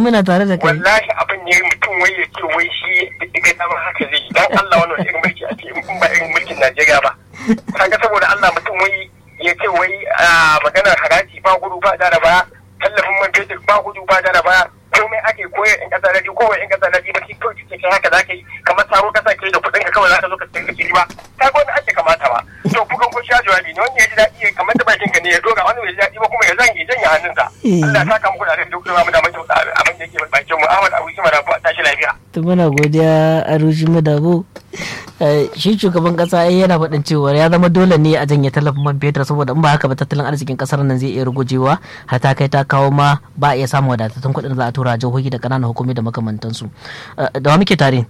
muna tare da kai wallahi abin ne mutum wai ya ce wai shi ga dama haka zai dan Allah wannan irin mulki a ce in ba irin mulkin Najeriya ba kaga saboda Allah mutum wai ya ce wai maganar haraji ba gudu ba da ba tallafin man fetur ba gudu ba da ba komai ake koyar in kasa daji kowai in kasa daji ba shi kawai kike kai haka zaka yi kamar taro kasa ke da kuɗin ka kawai zaka zo ka tsinka kiri ba ta ga wanda ake kamata ba to kukan kun sha jawabi ne wanda ya ji daɗi kamar da bakin ka ne ya dora wani bai ji daɗi ba kuma ya zange janye hannunsa Allah ya saka muku da alheri duk da mu da mutum abin da yake bakin mu Ahmad Abu Sima Rabu a tashi lafiya to muna godiya a rushi madabo shi shugaban kasa yana faɗin cewa ya zama dole ne a janye tallafin man fetur saboda in ba haka ba tattalin arzikin kasar nan zai iya rugujewa har ta kai ta kawo ma ba a iya samun wadatattun kuɗin da za a tura jihohi da ƙananan hukumi da makamantansu da wa muke tare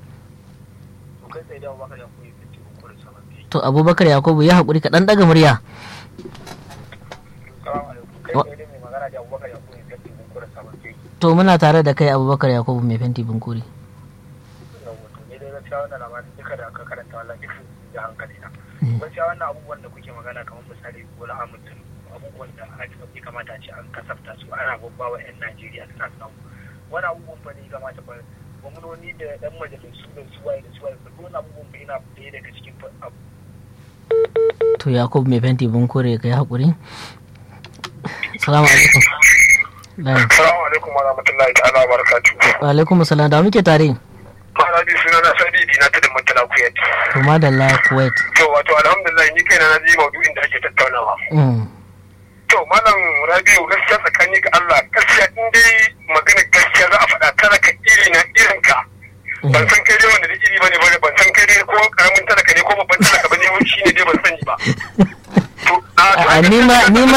to abubakar yakubu ya haƙuri ka ɗan ɗaga murya to muna tare da kai abubakar yakubu mai fenti bunkuri gaskiya wannan abubuwan da kuke magana kamar misali bola amintun abubuwan da ya kamata ce an kasafta su ana babba wa 'yan najeriya suna samu wani abubuwan ba ne kamata ba gwamnoni da dan majalisu da suwaye da suwaye ba dole abubuwan ba yana ɗaya daga cikin abu to yakubu mai fenti bunkure ka yi haƙuri salamu alaikum salamu alaikum wa rahmatullahi ta'ala wa barakatuhu wa alaikum salam da muke tare Maharabi suna na Sadi Dina ta da Murtala Kuwait. To madalla Kuwait. To wato alhamdulillah ni kaina na ji maudu'in da ake tattaunawa. To malam Rabiu gaskiya tsakani ga Allah gaskiya in dai magana gaskiya za a faɗa talaka iri na irin ka. Ban san kai dai wanda da iri bane bane ban san kai dai ko karamin talaka ne ko babban talaka bane wani shine dai ban sani ba. a ni ma ni ma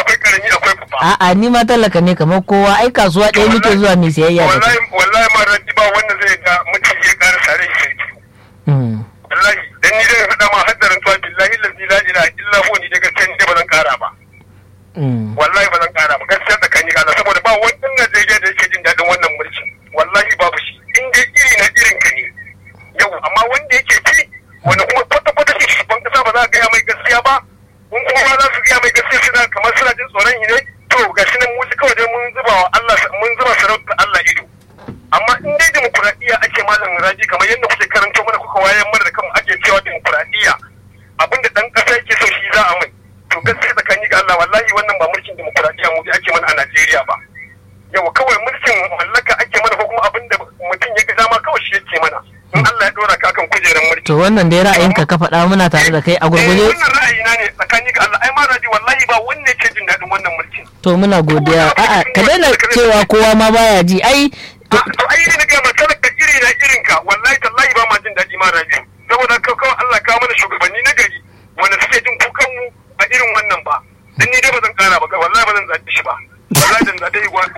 a ni ma talaka ne kamar kowa ai kasuwa ɗaya muke zuwa mai siyayya da wallahi wallahi ma rabbi ba wanda zai ga mutum ya ƙara sare shi sai wallahi dan ni dai faɗa ma haddarin tuwa billahi lazi la ilaha illa huwa ni dai gaskiya ni dai ba zan ƙara ba wallahi ba zan ƙara ba gaskiya tsakani ga Allah saboda ba wannan Najeriya da yake jin daɗin wannan mulki wallahi babu shi in dai iri na irin ka ne yau amma wanda yake ci wanda kuma kwata-kwata shi shugaban kasa ba za a gaya mai gaskiya ba kun kuma za su gaya mai gaskiya suna kamar suna jin tsoron shi ne to ga shi nan musu kawai dai mun zuba wa Allah mun zuba sarauta Allah ido amma in dai demokuraɗiyya ake malam raji kamar yadda kuke karanto mana kuka wayar mana da kanmu ake cewa demokuraɗiyya abinda dan ƙasa yake so shi za a mai to gaskiya tsakani ga Allah wallahi wannan ba mulkin demokuraɗiyya mu ake mana a Najeriya ba yawa kawai mulkin mallaka ake mana ko kuma abinda mutum ya ga dama kawai shi yake mana in Allah ya dora ka kan kujerar mulki to wannan dai ra'ayinka ka faɗa muna tare da kai a gurguje wannan ra'ayina ne tsakani ga Allah ai ma raji wallahi ba wanne ke jin daɗin wannan mulkin to muna godiya a'a ka daina cewa kowa ma baya ji ai to ai ne ga matsalar ka iri na irin ka wallahi tallahi ba ma jin daɗi ma raji saboda kawai Allah ka mana shugabanni na gari wanda suke jin kukan mu a irin wannan ba dan ni dai ba zan kara ba wallahi ba zan zaɓi shi ba wallahi dan zaɓe igwatu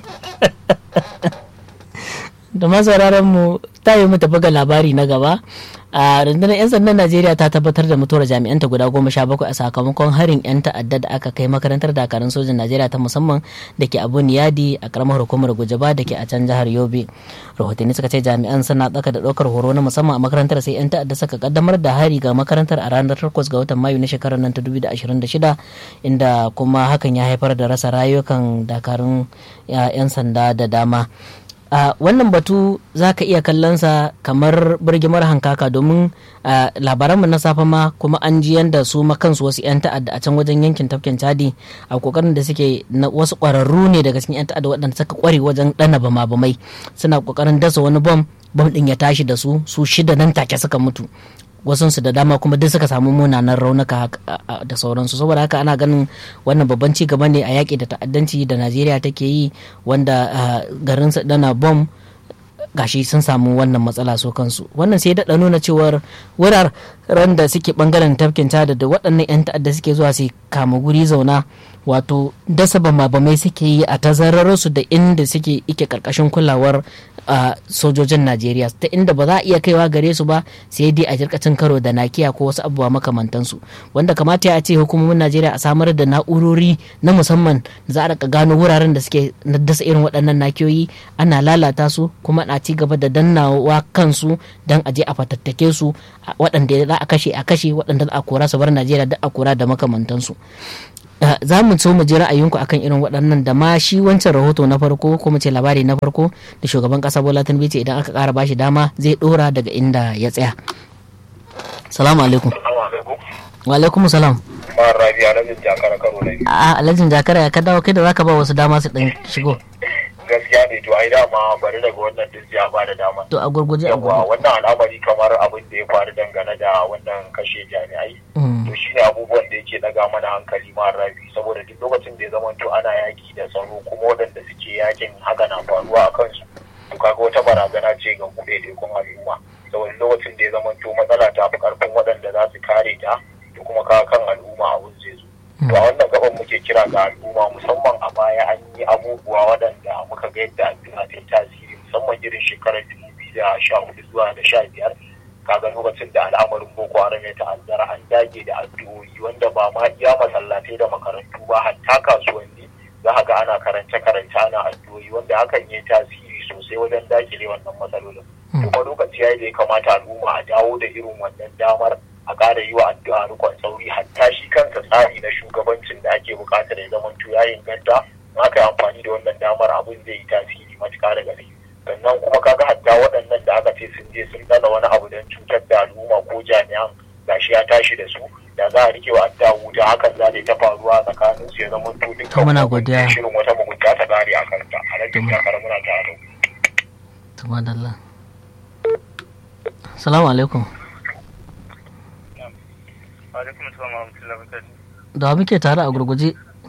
da masauraran mu ta yi mu tafi ga labari na gaba a rundunar 'yan sandan najeriya ta tabbatar da mutuwar jami'anta guda goma sha bakwai a sakamakon harin 'yan ta'adda da aka kai makarantar dakarun sojin najeriya ta musamman da ke abu niyadi a karamar hukumar gujaba da ke a can jihar yobe rahotanni suka ce jami'an suna tsaka da ɗaukar horo na musamman a makarantar sai 'yan ta'adda suka kaddamar da hari ga makarantar a ranar 8 ga watan mayu na shekarar nan ta 2026 inda kuma hakan ya haifar da rasa rayukan dakarun 'yan sanda da dama Uh, wannan batu za ka iya kallonsa kamar birgimar hankaka domin uh, labaranmu na safe ma kuma an ji yadda su kansu wasu 'yan ta'adda a can wajen yankin tafkin chadi a kokarin da suke na wasu kwararru ne daga cikin 'yan ta'adda waɗanda suka kware wajen ɗana bama bamai suna kokarin dasa wani bom bom ɗin ya tashi da su su shida nan take suka mutu wasunsu da dama kuma duk suka samu munanan raunuka da sauransu saboda haka ana ganin wannan babban ci gaba ne a yaƙi da ta'addanci da najeriya take yi wanda garin dana bom gashi sun samu wannan matsala so kansu wannan sai daɗa nuna cewar wuraren da suke bangaren tafkin tada da waɗannan 'yan ta'adda suke zuwa su kama guri zauna wato dasa bama-bamai suke yi a tazararsu da inda suke ike karkashin kulawar sojojin najeriya ta inda ba za a iya kaiwa gare su ba sai dai a jirkacin karo da nakiya ko wasu abubuwa makamantansu wanda kamata ya ce hukumomin najeriya a samar da na'urori na musamman za a rika gano wuraren da suke dasa irin waɗannan nakiyoyi ana lalata su kuma na ci gaba da dannawa kansu don a je a fatattake su waɗanda za a kashe a kashe waɗanda za a kora su bar najeriya duk a kora da makamantansu za mu so mu ji ra'ayinku akan irin waɗannan da ma shi wancan rahoto na farko ko mu ce labari na farko da shugaban ƙasa Bola Tinubu ce idan aka ƙara bashi dama zai ɗora daga inda ya tsaya. Salamu alaikum. Wa alaikum salam. Ma'ar Rabi Alhajin Jakara karo na biyu. A Alhajin Jakara ya ka dawo kai da zaka ba wasu dama su ɗan shigo. Gaskiya ne to ai dama bari daga wannan duk ya ba da dama. To a gurguje a Yawa gurguje. wannan al'amari kamar abin da ya faru dangane da wannan kashe jami'ai. To shi ne abubuwan da yake daga mana hankali Ma'ar Rabi saboda duk lokacin da ya zama to ana yaki da tsaro kuma waɗanda suke yakin haka na faruwa a kansu. To kaga wata barazana ce ga kuɗe tekun al'umma. Saboda lokacin da ya zama to matsala ta fi ƙarfin waɗanda za su kare ta da kuma kawo kan al'umma abun zai zo. To a wannan gaban muke kira ga al'umma musamman a baya an yi abubuwa waɗanda muka ga yadda addu'a ta yi tasiri musamman irin shekarar dubu biyu da sha hudu zuwa da sha biyar kaga lokacin da al'amarin boko haram ya ta'azzara an dage da addu'o'i wanda ba ma iya masallatai da makarantu ba hatta kasuwanni za ka ga ana karance karance ana addu'o'i wanda hakan ya yi tasiri sosai wajen dakile wannan matsalolin. Kuma lokaci ya yi da ya kamata al'umma a dawo da irin wannan damar a ƙara yi wa addu'a rikon sauri hatta shi kansa tsari na shugabancin da ake buƙatar ya zama ya inganta in aka yi amfani da wannan damar abin zai yi tasiri matuƙa da gaske sannan kuma kaga hatta waɗannan da aka ce sun je sun dana wani abu don cutar da al'umma ko jami'an gashi ya tashi da su da za a rike wa addu'a wuta hakan za ta yi ta faruwa tsakanin su ya zama to To dukkan muna wani godiya. shirin wata mugunta ta kare a kanta a rage To mu- takara muna tare To madalla. Salamu alaikum. alaikum assalam wa rahmatullahi wa barakatuh Da wa muke tare a gurguje.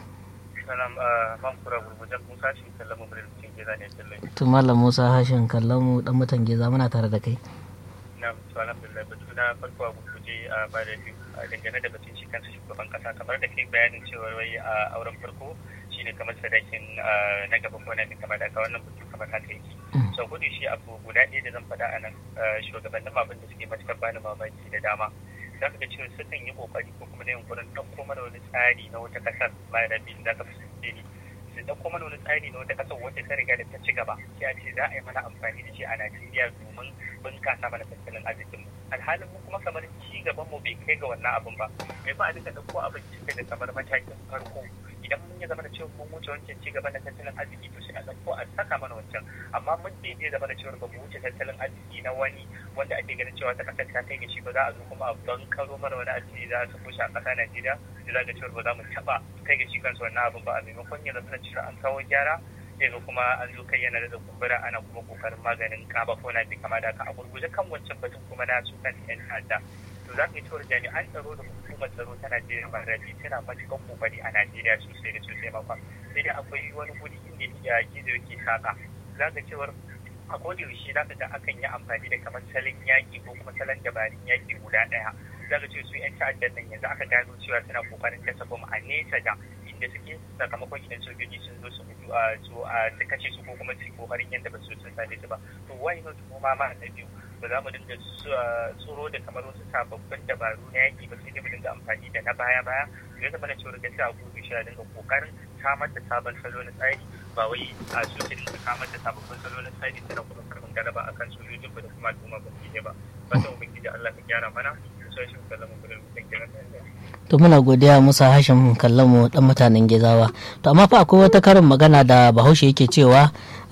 salam man kura gurgujen musa shi kallon mu da cikin gida ne kallon To Malam Musa Hashin kallon mu dan mutan geza muna tare da kai. na to alhamdulillah batu na farko a gurguje a bada biyu a dangane da batun shi kansa shugaban kasa kamar da kai bayanin cewa wai a auren farko shine kamar sadakin ah, na gaban gwamnati kamar da ka wannan batu kamar haka yake Mm. sau gudu shi abu guda ɗaya da zan faɗa a nan ah, shugabannin abin da suke matuƙar bani mamaki da dama za ka ga cewa sukan yi ƙoƙari ko kuma da yunkurin ɗauko mana wani tsari na wata ƙasar bayan da biyu za ka fuskanci ni su ɗauko mana wani tsari na wata ƙasar wacce ta riga da ta ci gaba sai a ce za a yi mana amfani da shi a Najeriya domin bunƙasa mana tattalin arzikin mu alhalin mu kuma kamar ci gaban mu bai kai ga wannan abin ba mai ba a duka ɗauko abin cikin da kamar matakin farko idan mun ya zama da cewa mun wuce wancan ci gaban na tattalin arziki to sai a ɗauko a saka mana wancan amma mun bai zai zama da cewa ba mu wuce tattalin arziki na wani wanda ake ganin cewa ta ƙasar ta kai ga shi ba za a zo kuma a bankaro mana wani arziki za a sako shi a ƙasa Najeriya da za ga cewa ba za mu taɓa kai ga shi kansa wannan abin ba a maimakon ya zama da cewa an kawo gyara sai ga kuma an zo kai yana da kumbura ana kuma kokarin maganin kaba ko na bi kama da ka a gurguje kan wancan batun kuma na su kan yan ta'adda to za ka yi cewar jami'an tsaro da hukumar tsaro ta Najeriya ba rabi tana matuƙar kokari a Najeriya sosai da sosai makon sai dai akwai wani guri inda ya gizo yake saka za ka cewar a koda yaushe za ka ga akan yi amfani da kamar salon yaƙi ko kuma salon dabarun yaƙi guda ɗaya za ka ce su 'yan ta'addan nan yanzu aka gano cewa suna kokarin kasa bom a nesa da inda suke sakamakon idan sojoji sun zo su mutu a su a su kashe su ko kuma su yi kokarin yadda ba su sun same su ba to why not kuma ma na biyu ba za mu dinga tsoro da kamar wasu sababbin dabaru na yaƙi ba sai dai mu dinga amfani da na baya baya ya zama na cewa gaskiya a gudu shi a dinga kokarin samar da sabon salo na tsari ba wai a su su dinga samar da sababbin salo na tsari suna kuma karfin galaba akan sojojin ba da kuma al'umma ba su ba fatan ubangiji Allah ka gyara mana sai shi kallon mu da mutum kenan to muna godiya musa hashim kallon mu dan mutanen gezawa to amma fa akwai wata karin magana da bahaushe yake cewa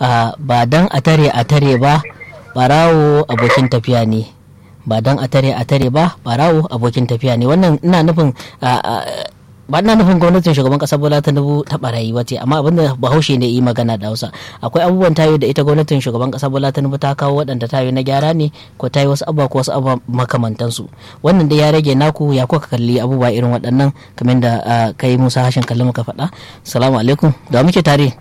ba dan a tare a tare ba barawo abokin tafiya ne ba dan a tare a tare ba barawo abokin tafiya ne wannan ina nufin ba ina nufin gwamnatin shugaban kasa bola tinubu ta barayi wace amma abinda bahaushe ne yi magana da hausa akwai abubuwan tayo da ita gwamnatin shugaban kasa bola tinubu ta kawo waɗanda tayo na gyara ne ko tayi wasu abubuwa ko wasu abubuwa makamantansu wannan da ya rage naku ya kuka kalli abubuwa irin waɗannan kamar da kai musa hashin kalli muka faɗa salamu alaikum da muke tare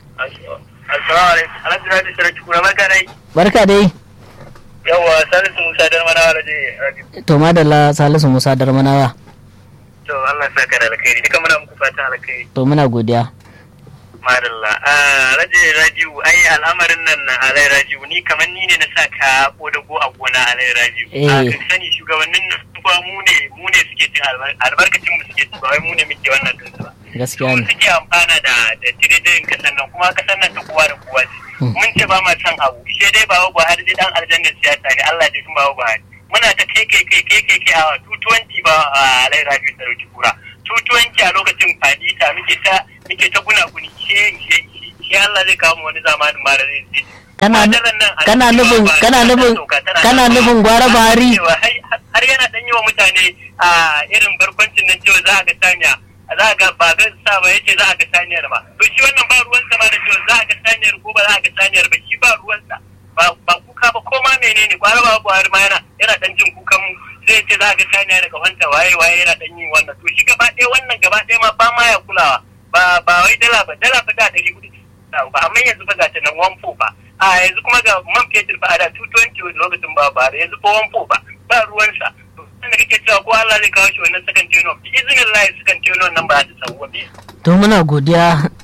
barka dai yawa salisu musa darmanawa da to madalla salisu musa darmanawa to Allah sa ka da alkhairi duka muna muku fatan alkhairi to muna godiya madalla raje rajiu ai al'amarin nan na alai rajiu ni kamar ni ne na sa ka ko da go a gona alai rajiu a ka sani shugabannin nan ba mu ne mu ne suke cin albarkacin mu suke ba wai mu ne muke wannan din ba gaskiya ne suke amfana da da tiridin kasan nan kuma kasan nan ta kowa da kowa ce mun ce ba ma san abu shi dai ba Buhari dai dan aljanna siyasa ne Allah ya tun ba Buhari muna ta kai kai kai kai kai kai a 220 ba a alai rabiu sarauci kura tutuwanci a lokacin fadita muke ta muke ta gunaguni shi Allah zai kawo mu wani zamanin ma da zai kana kana nufin kana nufin kana nufin gwara Buhari har yana dan yi wa mutane a irin barkwancin nan cewa za a ga saniya za a ga ba zan sa ba yace za a ga saniyar ba to shi wannan ba ruwan sa ma da cewa za a ga saniyar ko ba za a ga saniyar ba shi ba ruwan sa ba kuka ba ko ma menene gwara ba Buhari ma yana yana dan jin kukan mu sai yace za a ga saniya daga wanta waye waye yana dan yin wannan to shi gaba ɗaya wannan gaba ɗaya ma ba ma ya kulawa ba ba wai dala ba dala fa da ɗari hudu ba amma yanzu fa ga ta nan one ba a yanzu kuma ga man fetur ba a da 220 lokacin ba ba yanzu ko one ba ba ruwansa wanda kake cewa ko Allah zai kawo shi wannan sakan tenon bi izinin Allah sakan tenon nan ba za ta samu ba to muna godiya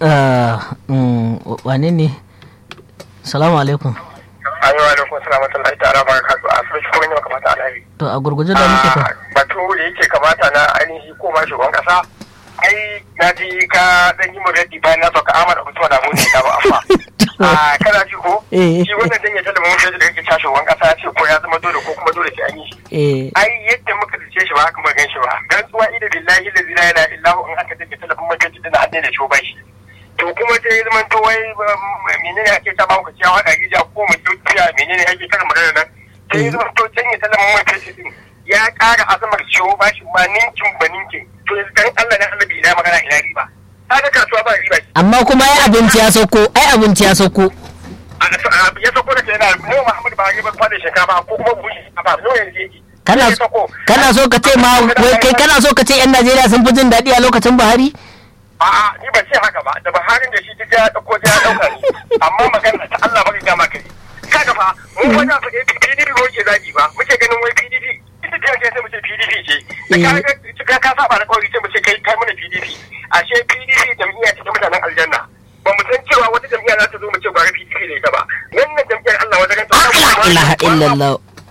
wane ne salamu alaikum ayo alaikum salamatullahi ta'ala barakatuh a sai kuma ne kamata alheri to a gurguje da muke ta batu da yake kamata na ainihi ko ma shugaban kasa ai na ji ka dan yi muradi bayan na sauka amana mutuwa da mun da ba afa a kana ji ko shi wannan dan ya talaba mun da yake tashi shugaban kasa ce ko ya zama dole ko kuma dole sai an yi shi ai yadda muka dace shi ba haka muka gan shi ba gantsuwa ida billahi la ilaha illa hu in aka take talabin majalisi din hadde da shoban shi to kuma sai ya zama to wai menene ake ta ba ku ciyawa da gija ko mu kiya menene ake kar magana nan sai ya zama to can ya talabin majalisi din ya ƙara azamar ciwo ba shi ma ninkin ba ninkin to dan Allah na Allah ina magana ina riba kaga kasuwa ba riba amma kuma ai abinci ya sauko ai abinci ya sauko ya sauko da kenan mu Muhammad ba ya ba da shinkafa ko kuma bushi ba no yanzu yake kana kana so ka ce ma wai kai kana so ka ce yan Najeriya sun fi jin daɗi a lokacin Buhari a'a ni ban ce haka ba da Buhari da shi duk ya dauko ya dauka ni amma magana ta Allah baka ga maka kaga fa mu wajen fa PDP ko ke zagi ba muke ganin wai PDP ita ce sai mu ce PDP ce ka ka saba da kawai sai mu ce kai kai mana PDP ashe PDP jam'iyya ce ta mutanen aljanna ba mu san cewa wata jam'iyya za ta zo mu ce gwara PDP ne ta ba wannan jam'iyyar Allah wajen ta la ilaha illallah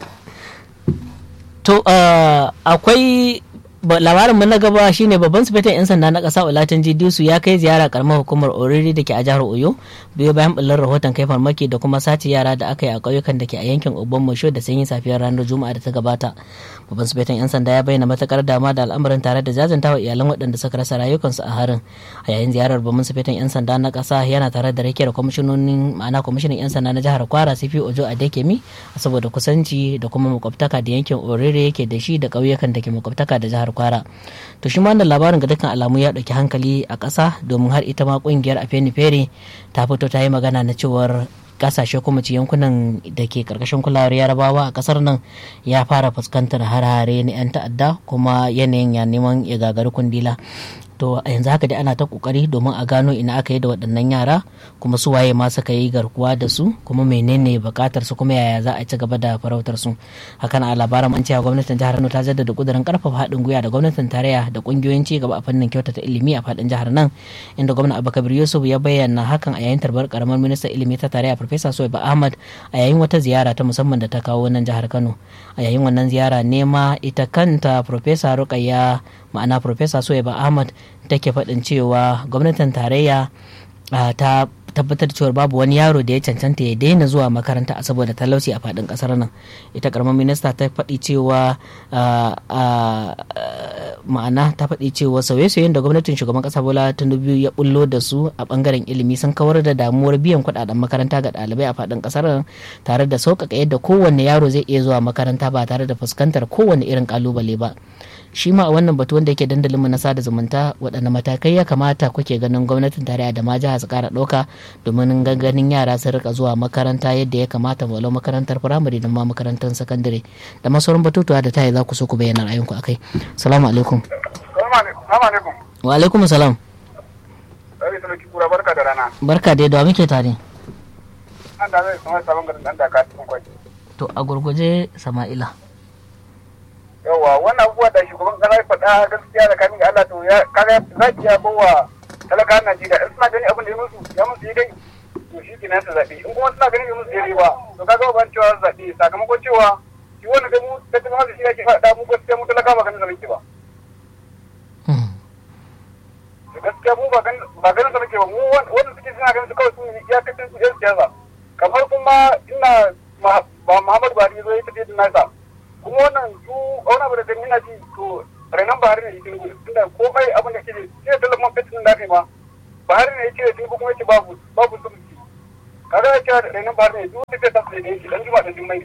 to akwai labarin mu na gaba shine babban sufetan yan sanda na kasa Olatin Jidisu ya kai ziyara karamar hukumar Oriri da ke a jihar Oyo biyo bayan bullar rahoton kai farmaki da kuma sace yara da aka yi a ƙauyukan da ke a yankin Obon Mosho da sanyin safiyar ranar Juma'a da ta gabata. Babban sufetan yan sanda ya bayyana matakar dama da al'amarin tare da jajanta wa iyalan waɗanda suka rasa rayukansu a harin. A yayin ziyarar babban sufetan yan sanda na ƙasa yana tare da rakiyar kwamishinonin ma'ana kwamishinan yan sanda na jihar Kwara Sifi Ojo Adekemi saboda kusanci da kuma makwabtaka da yankin Oriri yake da shi da ƙauyukan da ke makwabtaka da jihar kwara to shi ma wannan labarin ga dukkan alamu ya ɗauki hankali a ƙasa domin har ita ma ƙungiyar afenifere ta fito ta yi magana na cewar kasashe kuma ci yankunan da ke karkashin kulawar yarabawa a kasar nan ya fara fuskantar har-hare na 'yan ta'adda kuma yanayin ya neman ya gagari kundila to a yanzu haka dai ana ta kokari domin a gano ina aka yi da waɗannan yara kuma su waye ma suka yi garkuwa da su kuma menene bukatar su kuma yaya za a ci gaba da farautar su hakan a labaran an cewa gwamnatin jihar Kano ta jaddada kudirin karfafa haɗin gwiwa da gwamnatin tarayya da kungiyoyin ci gaba a fannin kyautata ilimi a faɗin jihar nan inda gwamna Abubakar Yusuf ya bayyana hakan a yayin tarbar karamar ministan ilimi ta tarayya Farfesa Soyba Ahmad a yayin wata ziyara ta musamman da ta kawo nan jihar Kano a yayin wannan ziyara nema ita kanta Farfesa Rukayya ma'ana Farfesa Soyba Ahmad take faɗin cewa gwamnatin tarayya ta tabbatar cewa babu wani yaro da ya cancanta ya daina zuwa makaranta saboda talauci a faɗin ƙasar nan ita karamar minista ta faɗi cewa ma'ana ta faɗi cewa sauye-sauyen da gwamnatin shugaban ƙasa bola tinubu ya bullo da su a ɓangaren ilimi sun kawar da damuwar biyan kuɗaɗen makaranta ga ɗalibai a faɗin ƙasar tare da sauƙaƙa yadda kowanne yaro zai iya zuwa makaranta ba tare da fuskantar kowanne irin ƙalubale ba shi ma a wannan batu wanda yake dandalin mu na sada zumunta waɗanne matakai ya kamata kuke ganin gwamnatin tarayya da ma jiha su ƙara ɗauka domin ganin yara sun rika zuwa makaranta yadda ya kamata walau makarantar firamare da ma makarantar sakandare da masauran batutuwa da tayi za ku so ku bayyana ra'ayinku akai salamu alaikum wa alaikum salam barka da rana barka dai da muke tare an da zai kuma sabon garin dan da ka to a gurguje sama'ila yawa wannan abubuwa da shugaban kasa ya faɗa gaskiya da kamin Allah to ya kaga za ki ya bawa talakawan Najeriya in suna ganin abin da ya musu ya musu dai to shi kenan su zaɓe in kuma suna ganin ya musu daidai ba to kaga ban cewa zaɓe sakamakon cewa shi wannan da mu ta kuma da shi yake faɗa mu gaskiya mu talakawa ba ganin sa muke ba gaskiya mu ba ganin sa muke ba mu wanda suke suna ganin su kawai su iyakacin su yan siyasa kamar kuma ina ba Muhammadu Buhari zo ya tafi da nasa kuma wannan su wani abu da gani ina ji to renan Buhari ne yake gudu tunda komai abin da ke ne sai da lamar fetin da kai ma Buhari ne yake da kuma yake babu babu sulhi kaga ya ce renan Buhari ne duk da ta tafi da yake dan juma da jummai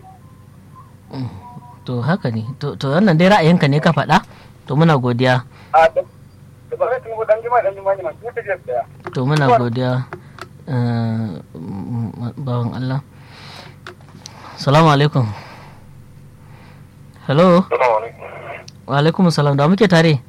to haka ne to to wannan dai ra'ayinka ne ka faɗa to muna godiya a da da ba zai tungo dan juma dan juma ne ma kuma ta je daya to muna godiya eh, m- bawan Allah salamu alaikum hello wa alaikum salam da muke tare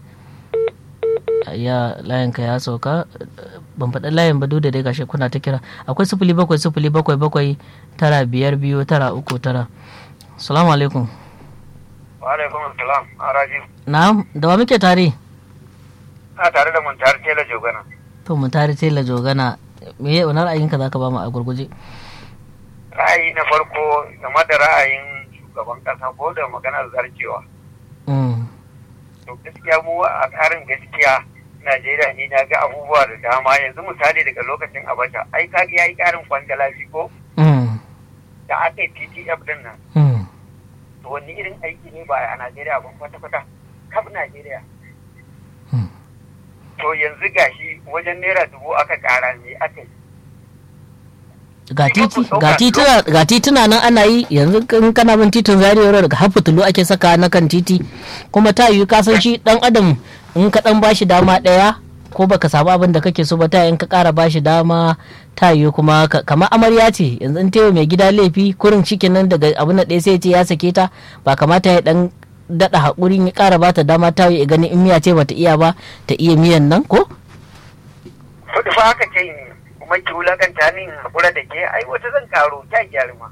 ya layinka ya sauka ban faɗi layin ba duk da dai gashi kuna ta kira akwai sifili bakwai sifili bakwai bakwai tara biyar biyu tara uku tara salamu alaikum wa alaikum assalam araji na'am da wa muke tare a tare da mun tare tela jogana to mu tare tela jogana me ya wani ra'ayinka zaka ba mu a gurguje ra'ayi na farko game da ra'ayin shugaban kasa ko da maganar zarcewa Mm, to gaskiya mu a tsarin gaskiya Najeriya ne na ga abubuwa da dama yanzu misali daga lokacin Abacha ai ka ya yi karin kwangala shi ko mm, da aka yi TTF din nan mm. to wani irin aiki ne ba a Najeriya ba kwata kwata kaf Najeriya Hmm. to yanzu gashi wajen naira dubu aka kara ne aka yi ga titi ga tituna ga tituna nan ana yi yanzu in kana bin titin Zaria Road daga har fitilu ake saka na kan titi kuma ta yiwu ka san shi dan adam in ka dan bashi dama daya ko baka samu abin da kake so ba ta in ka kara bashi dama ta yiwu kuma ka- kamar amarya ce yanzu in taiwa mai gida laifi kurin cikin nan daga abin da ɗaya sai ya ce ya sake ta ba kamata ya dan daɗa haƙuri ya ƙara bata dama ta yi ganin in miya ce bata iya ba ta iya miyan nan ko Kudu fa haka ce ni kuma ki wulakanta ni in haƙura da ke ai wata zan karo ta gyarma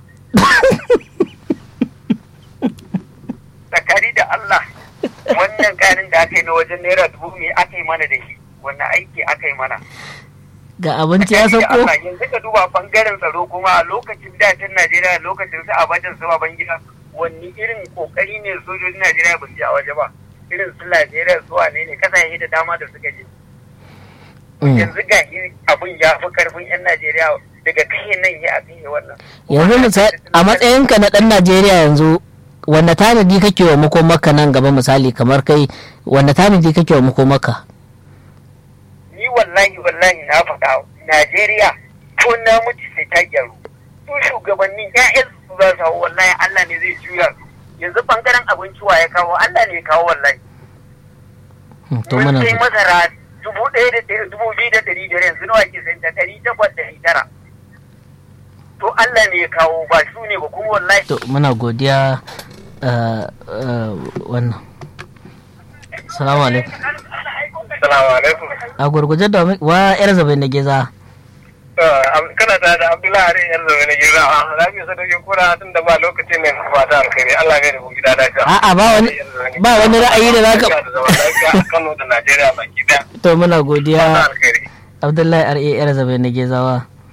tsakari da Allah wannan karin da aka yi na wajen naira dubu me aka yi mana da shi wannan aiki aka yi mana ga abinci ya Tsakani da sauko Allah, yanzu ka duba bangaren tsaro kuma a lokacin dacin Najeriya lokacin su abajan su baban gida wani irin kokari ne sojojin Najeriya ba su yi a waje ba irin su Najeriya su wane ne kasashe da dama da suka je Mm. yanzu ga shi abin ya fi karfin 'yan Najeriya daga kai nan ya kai wannan. yanzu misali a matsayinka na ɗan najeriya yanzu wanda tanadi kake wa makomaka nan gaba misali kamar kai wanda tanadi kake wa makomaka Ni wallahi wallahi na faɗa Najeriya ko na mutu sai ta gyaru. Su shugabannin ƴaƴan su za su hau wallahi Allah ne zai juya su. Yanzu bangaren abinci wa ya kawo Allah ne ya kawo wallahi. Hmm, to Mun muna sai masara dubu ɗaya da ɗaya dubu biyu da ɗari biyar yanzu nawa ke sayan ta ɗari takwas da ɗari tara. To Allah ne ya kawo ba su ne ba kuma wallahi to muna godiya uh, uh, wannan salamu alaikum Salamu alaikum. a gurguje da wa- wa yar zabe na geza kana tare da Abdullahi Hari yar zaune na gida a lafiya sadauki kura tun da ba lokaci ne ba ta alkhairi Allah ne da ku gida lafiya. a'a ba wani ba wani ra'ayi da zaka Lafiya da zaman lafiya a Kano da Najeriya baki daya. to muna Ba ta godiya alkhairi. abdullahi ra yar zabe na gezawa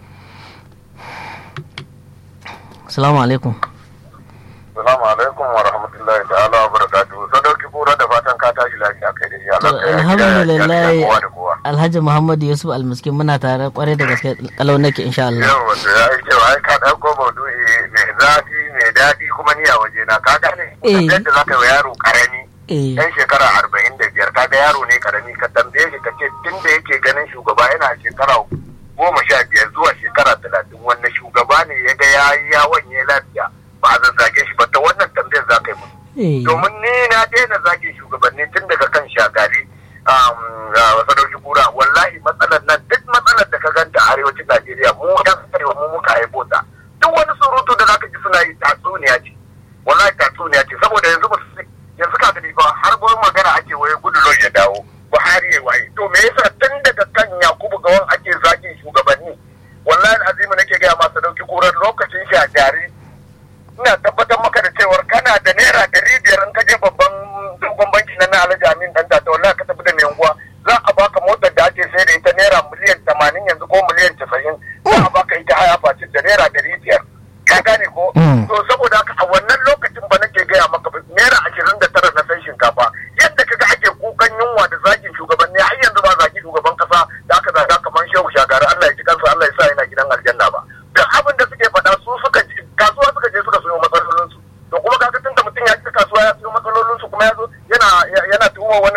salamu alaikum Salamu alaikum wa rahmatullahi ta'ala wa barakatuhu. Sadauki kura da fatan ka tashi lafiya kai da to iyalanka ya gida ya alhamdulillah gida kowa da kowa. alhaji muhammad yusuf almiskin muna tare kwarai da gaske kalau nake insha Allah Yau wato ya yi kyau ai ka ɗauko maudu'i mai zafi mai daɗi kuma ni a waje na ka gane. Eh. Yadda za ka yi wa yaro karami eh yan shekara arba'in da biyar kaga yaro ne karami ka tambaye shi ka ce tun da yake ganin shugaba yana shekara goma sha biyar zuwa shekara talatin wannan shugaba ne ya ga ya yi yawon ya lafiya ba a zazzage shi ba ta wannan tambayar za ka yi musu. eh domin ni na daina zagin shugabanni tun daga kan shagari sadauki kura wallahi matsalar nan duk matsalar da ka ganta a arewacin najeriya mu yan arewa mu muka haifo ta duk wani surutu da zaka ji suna yi tatsuniya ce wallahi tatsuniya ce saboda yanzu ba su yanzu ka gani ba har gurin magana ake waye gudu lon ya dawo buhari ya waye to me yasa tun daga kan yakubu gawan ake zagin shugabanni wallahi azimi nake gaya masa dauki kuran lokacin shagari ina tabbatar maka da cewar kana da naira ɗari biyar in ka je babban dogon banki na na alhaji amin dan da wallahi ka tafi da mai unguwa za a baka motar da ake sai da ita naira miliyan tamanin yanzu ko miliyan casa'in za a baka ita haya facin da naira ɗari biyar ka gane ko Mm. to saboda haka a wannan lokacin ba nake gaya maka ba, naira ashirin da tara na san shinkafa yadda kaga ake kukan yunwa da zagin shugabanni har yanzu ba zagi shugaban kasa da aka zaga kamar shehu shagari Allah ya ji kansa Allah ya sa yana gidan aljanna ba da abin da suke faɗa su suka je kasuwa suka je suka sayo matsalolinsu to kuma kaga tunda mutum ya ci kasuwa ya sayo matsalolinsu kuma ya zo yana yana tuhumar wani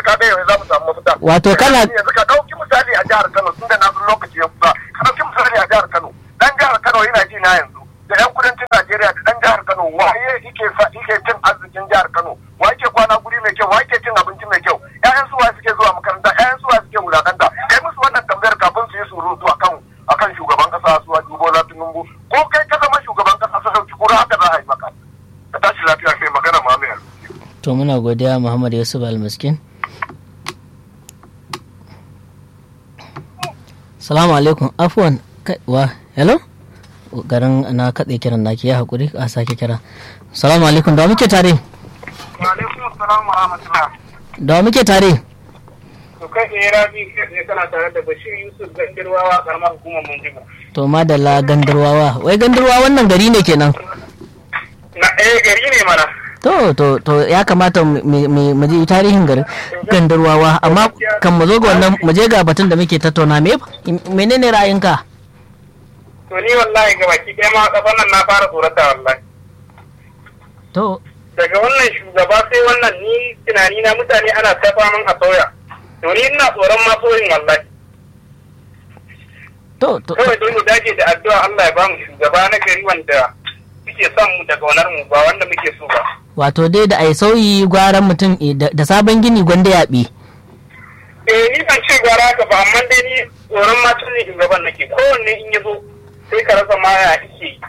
wato kana yanzu ka dauki misali a jihar Kano tunda na san lokaci ya kusa ka dauki misali a jihar Kano dan jihar Kano yana ji na yanzu da yan kudancin Najeriya da dan jihar Kano waye yake sa yake cin arzikin jihar Kano wa yake kwana guri mai kyau wa yake cin abinci mai kyau ƴaƴan suwa suke zuwa makaranta ƴaƴan suwa suke wulakanta kai musu wannan tambayar kafin su yi surutu akan akan shugaban kasa su wajen Bola Tinubu ko kai ka zama shugaban kasa su sauki kura haka za a yi maka ka tashi lafiya sai magana ma mai to muna godiya Muhammad Yusuf Almiskin Salamu alaikum afwan wa hello garin na katse kiran naki ya hakuri a sake kira Salamu alaikum da muke tare Wa alaikum assalam wa rahmatullah. da muke tare To kai ne rabi kai kana tare da Bashir Yusuf Gandirwawa karamar hukumar Munjibu. to madalla gandarwawa wai gandarwa wannan gari ne kenan Na eh gari ne mana. to to to ya kamata mu mu- mu ji tarihin garin gandarwawa amma kan mu zo ga wannan mu je ga batun da muke tattauna me menene ra'ayinka To ni wallahi ga baki ɗaya ma kafan nan na fara tsorata wallahi. to Daga wannan shugaba sai wannan ni tunani na mutane ana ta faman a soya. To ni ina tsoron ma soyin wallahi. to to Kawai dai mu dage da addu'a Allah ya bamu shugaba na gari wanda suke son mu da kaunar mu ba wanda muke so ba. wato dai da ai sauyi gwaran mutum eh, da da sabon gini gwanda yaɓi eh ni ban ce gara haka ba amma dai ni tsoron ma tun shugaban nake kowanne in ya zo sai ka rasa ma ya ike yi.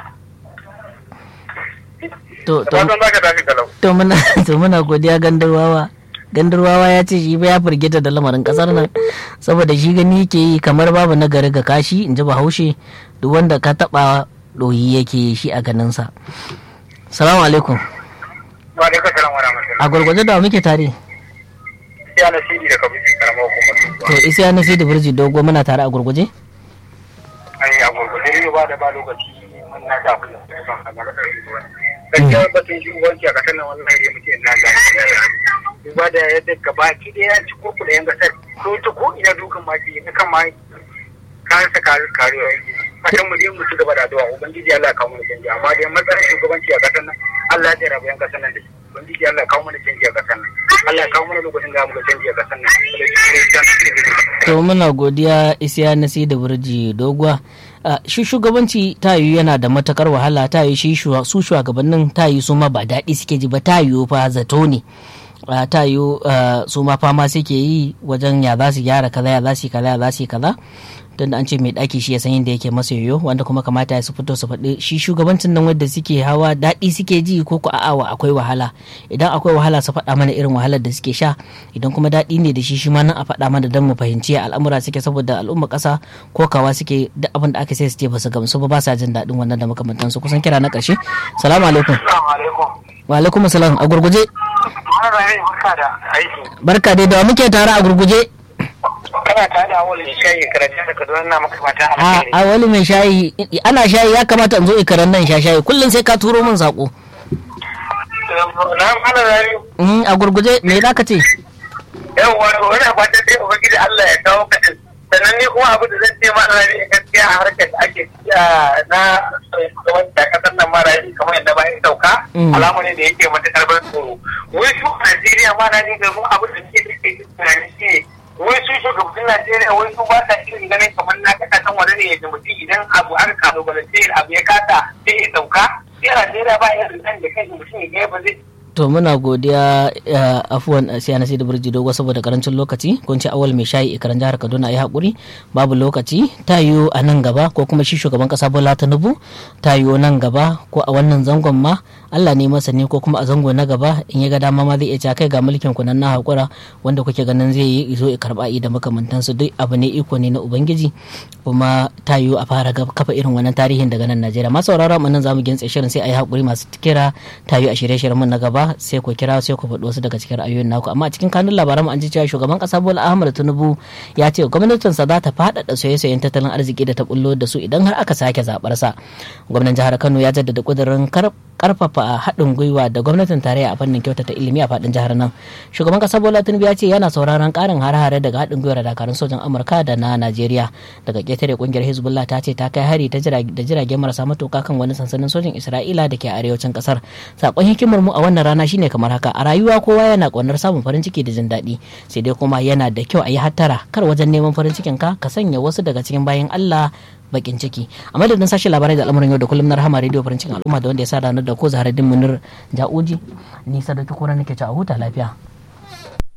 to da to fatan za ka tafi galau to muna to muna godiya gandarwawa gandarwawa ya ce shi ba ya firgita da lamarin kasar nan saboda shi gani yake yi kamar babu na gari ga kashi in ji bahaushe duk wanda ka taba doyi yake yi shi a ganinsa salamu alaikum wa alaikum salam wa rahmatullahi a gwargwaje da wa muke tare ya na sidi da kabibi karamar hukumar to isa na sai da birji dogo muna tare a gurguje ai a gurgurde ne ba da ba lokaci mun na da kullum a gaba da gaskiya batun shugabanci a kasar nan wannan ya muke na da duba da yadda gabaki da ya ci kurkuɗa yan gasar ko ta ko ina dukan maki na kan ma kayan sa kare karewa fatan mu je mu ci gaba da addu'a ubangiji Allah ya kawo mana canji amma dai matsalar shugabanci a kasar nan Allah ya jarabu yan kasar nan da shi ubangiji Allah ya kawo mana canji a kasar nan Allah ya kawo mana lokacin da mu ga canji a kasar nan to muna godiya isiya na sai da birji doguwa Uh, shi shugabanci ta yiwu yana da matakar wahala ta yiwu shi shuwa- su shugabannin ta yiwu su ma ba daɗi suke ji ba ta yiwu fa zato ne uh, ta yiwu uh, su ma fama suke yi wajen ya za su gyara kaza ya za su yi kaza ya za su yi kaza don da an ce mai ɗaki shi ya san yadda yake masa yoyo wanda kuma kamata ya su fito su faɗi shi shugabancin nan wanda suke hawa daɗi suke ji ko ko a'a akwai wahala idan akwai wahala su faɗa mana irin wahalar da suke sha idan kuma daɗi ne da shi shi ma nan a faɗa mana don mu fahimci ya al'amura suke saboda al'umma ƙasa ko kawa suke duk abin da aka sai su ce ba su gamsu ba ba sa jin daɗin wannan da makamantansu kusan kira na ƙarshe salamu alaikum Assalamu alaikum. wa alaikum salam a gurguje Ana rayu barka da aiki. barka dai da wa muke tare a gurguje Kana tare da awal shayi karanta da Kaduna na maka fata a a wani mai shayi ana shayi ya kamata in zo ikaran nan sha shayi kullum sai ka turo min sako Na ana rayu. Mm, a gurguje me za ka ce Yau wato wani fata dai Ubangiji Allah ya kawo ka din. Sannan ni kuma abu da zan ce ma ana rayu gaskiya a harkar da ake tafiya na wani da kasar nan mara yi kamar yadda bayan sauka. Mm. Alamu ne da yake matuƙar ban tsoro. Wai su a Najeriya ma na jin gaban abu da suke da ke tunani shi ne. Wai su shugabannin Najeriya wai su ba sa irin ganin kamar na kasashen waje ne yadda mutum idan abu aka kalubalance abu ya kasa sai ya sauka. Sai a Najeriya ba irin nan da kai mutum ya gaya ba zai to muna godiya uh, afuwan uh, siya na da birji dogo saboda karancin lokaci kun ce awal mai shayi ikaran jihar kaduna ya haƙuri babu lokaci ta yiwu a nan gaba ko kuma shi shugaban ƙasa bola tinubu ta yiwu nan gaba ko a wannan zangon ma allah ne masa ne ko kuma a zango na gaba in ya ga dama ma zai iya cewa kai ga mulkin ku nan na haƙura wanda kuke ganin zai yi zo ya karɓa da makamantansu duk abu ne iko ne na ubangiji kuma ta yiwu a fara gab- kafa irin wannan tarihin daga nan najeriya masu sauraron mu nan zamu gintse shirin sai a yi haƙuri masu kira ta yiwu a shirye-shiryen mu na gaba sai ku kira sai ku faɗi wasu daga cikin ra'ayoyin naku amma a cikin kanun labaran mu an ji cewa shugaban ƙasa bola ahmad tinubu ya ce gwamnatinsa za ta faɗaɗa soye-soyen tattalin arziki da ta bullo da su idan har aka sake zaɓar sa gwamnan jihar kano ya jaddada ƙudurin kar karfafa haɗin gwiwa da gwamnatin tarayya a fannin kyautata ilimi a faɗin jihar nan shugaban ƙasar bola tinubu ya ce yana sauraron ƙarin hare-hare daga haɗin gwiwar dakarun sojan amurka da na najeriya daga ƙetare ƙungiyar hezbollah ta ce ta kai hari da jiragen marasa matuƙa kan wani sansanin sojin isra'ila da ke arewacin ƙasar sakon hikimar mu a wannan rana shine kamar haka a rayuwa kowa yana ƙaunar samun farin ciki da jin daɗi sai dai kuma yana da kyau a yi hattara kar wajen neman farin cikin ka ka sanya wasu daga cikin bayan Allah bakin ciki a madadin sashen labarai da al'amuran yau da kullum na rahama rediyo farin cikin al'umma da wanda ya sa ranar da ko zaharaddin munir ja'uji ni sadauki kura nake ci a huta lafiya